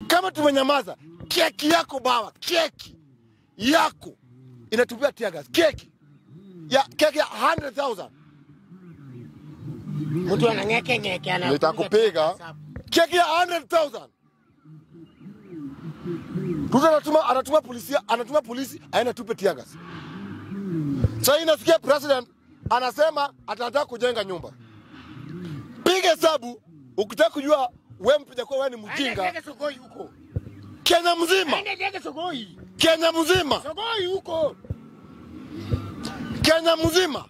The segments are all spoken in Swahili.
Kama tumenyamaza, keki yako bawa, keki yako inatupia tear gas, keki ya keki ya 100,000 Mtu anang'eke ng'eke ana. nitakupiga keki ya 100,000 Ruto anatuma anatuma polisi anatuma polisi aende tupe tear gas. Sasa inasikia president anasema atataka kujenga nyumba. Piga hesabu ukitaka kujua wewe mpiga kwa wewe ni mjinga. Aende Sogoi huko. Kenya mzima, Aende jenge Sogoi. Kenya mzima, Sogoi huko. Kenya mzima,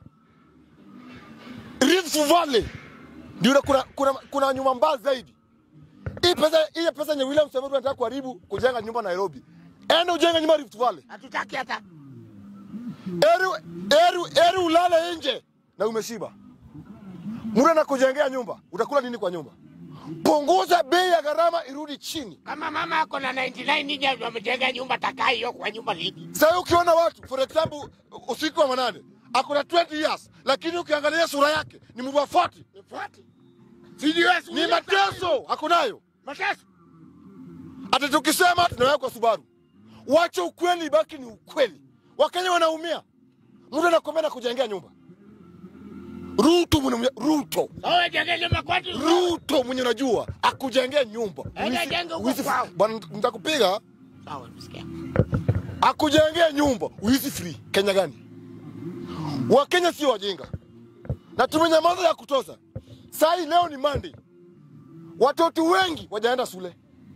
Rift Valley ndio kuna, kuna, kuna nyumba mbaya zaidi. Hii pesa hii pesa yenye William Samoei anataka kuharibu kujenga nyumba Nairobi, enda ujenge nyumba Rift Valley. Hatutaki hata. Eri, eri, eri ulale nje na umeshiba. Mtu anakujengea nyumba, utakula nini kwa nyumba? Punguza bei ya gharama irudi chini. Kama mama ako na 99 ninja wamejenga nyumba takai hiyo kwa nyumba ligi. Sasa ukiona watu for example usiku wa manane ako na 20 years, lakini ukiangalia sura yake ni mtu wa 40 Nifuate. CDS ni mateso ako nayo. Mateso. Hata tukisema tunaweka kwa Subaru, wacha ukweli ibaki ni ukweli. Wakenya wanaumia, mtu anakwambia na kujengea nyumba. Ruto mwenye Ruto Sawa jenge nyumba kwati. Ruto mwenye unajua akujengea nyumba. Enda Wizi- jenga huko wizi- kwao. Bwana nitakupiga Sawa msikia. akujengea nyumba wizi free. Kenya gani? Wakenya sio wajinga na tumenyamaza ya kutosha. Saa hii leo ni Monday, watoto wengi wajaenda shule,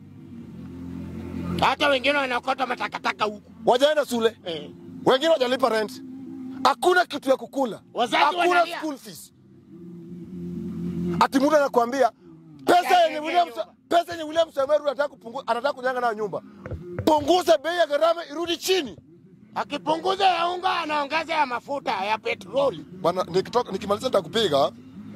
Hata wengine wanakota matakataka huku. wajaenda shule, Eh. wengine wajalipa rent, hakuna kitu ya kukula, Wazazi hakuna wanalia. school fees. Ati mtu anakuambia pesa yenye Wajenge William nyumba. pesa yenye William Samoei Ruto anataka kupunguza, anataka kujenga nayo nyumba, punguza bei ya gharama irudi chini. Akipunguza ya unga anaongeza ya mafuta ya petroli. Bwana, nikitoka nikimaliza nitakupiga.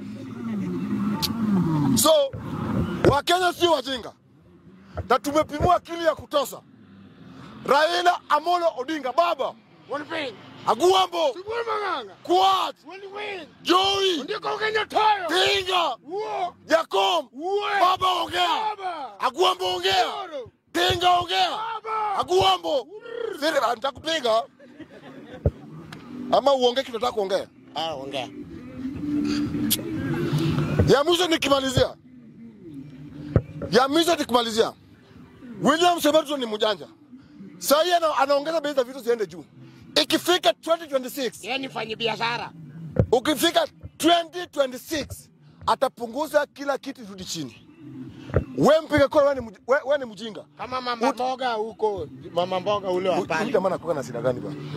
So Wakenya sio wajinga na tumepimua akili ya kutosha. Raila Amolo Odinga, baba Wanipe. Aguambo, Siburi manganga. Kuat, Waniwe. Joey, Ndiko Kenya tayo. Tinga, Uo. Jacom, Uwe. baba ongea, Baba. Aguambo ongea, Oro. Tinga ongea, Baba. Aguambo. Siri, nitakupiga ama uongee kitu nataka kuongea. Ah, ongea. ya mwisho nikimalizia, ya mwisho nikimalizia, William Samoei Ruto ni mjanja. Sasa hii ana, anaongeza bei za vitu ziende juu. Ikifika 2026, Yeye ni mfanyi biashara. ukifika 2026 atapunguza kila kitu rudi chini. We mpiga kura, wewe ni mj- we- we ni mjinga. Kama mama mboga huko, mama mboga ule wa Huyu pale. jamaa anakuwa na shida gani bwana?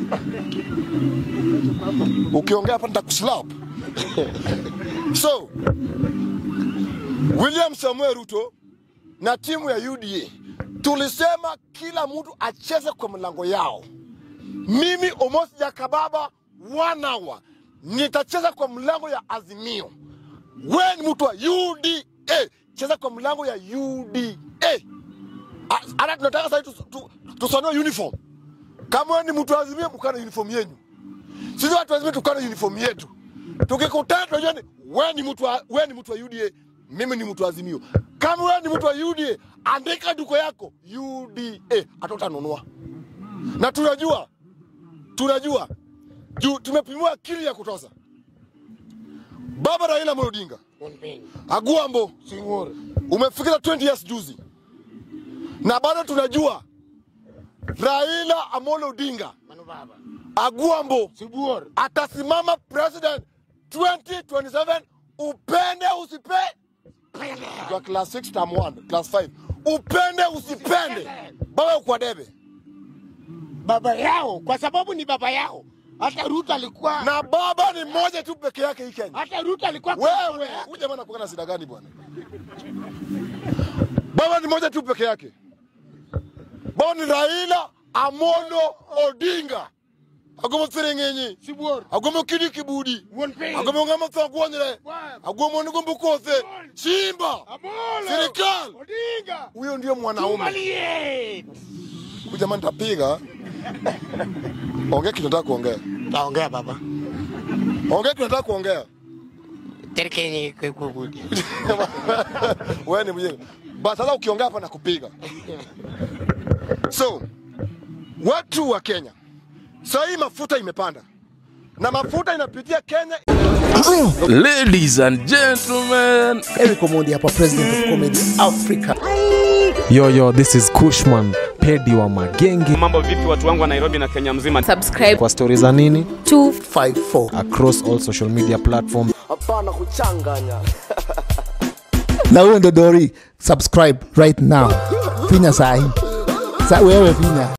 Ukiongea hapa nitakuslap. So, William Samuel Ruto na timu ya UDA tulisema kila mtu acheze kwa mlango yao. Mimi Omosi Jakababa one hour nitacheza kwa mlango ya Azimio. Wewe ni mtu wa UDA, cheza kwa mlango ya UDA. Ah, Hata tunataka sasa tu, tu, tusanue uniform. Kama wewe ni mtu wa Azimio, mkana uniform yenu. Sisi watu lazima tukane uniform yetu. Tukikutana tunajua ni wewe ni mtu wa wewe ni mtu wa UDA, mimi ni mtu wa Azimio. Kama wewe ni mtu wa UDA, andika duko yako UDA, hata utanunua. Na tunajua tunajua juu tumepimiwa akili ya kutosha. Baba Raila Amolo Odinga, Wanipe. Aguambo, Singoro. umefikisha 20 years juzi, na bado tunajua Raila Amolo Odinga Manu baba. Aguambo Sibur. atasimama president 2027 upende usipe kwa class 6 term 1 class 5 upende usipende baba kwa debe Baba yao kwa sababu ni baba yao. Hata Ruto alikuwa na baba ni mmoja tu peke yake hii Kenya hata Ruto alikuwa wewe huyu jamaa anakuwa na shida gani bwana baba ni mmoja tu peke yake baba ni Raila Amolo Odinga agomo sirengenyi Sibur. agomo kidi kibudi Wanipe. agomo ngama thagwonyre Baba. agomo ni gombo kothe simba Amolo. Serikali. Odinga. huyo ndio mwanaume Tumalie. huyu jamaa nitapiga ongea kitu nataka kuongea Taongea baba. ongea kitu nataka kuongea Terkenye kwa kubudi. wewe ni mjinga Ba sasa ukiongea hapa nakupiga. So watu wa Kenya, saa hii mafuta imepanda na mafuta inapitia Kenya. Ladies and gentlemen, Eric Omondi hapa, president of comedy Africa. Yo, yo, this is Kushman, pedi wa magenge. Mambo vipi watu wangu wa Nairobi na Kenya mzima? subscribe Kwa stori za nini 54 across all social media platforms. na huyo ndo Dori, subscribe right now, finya sahi sa wewe finya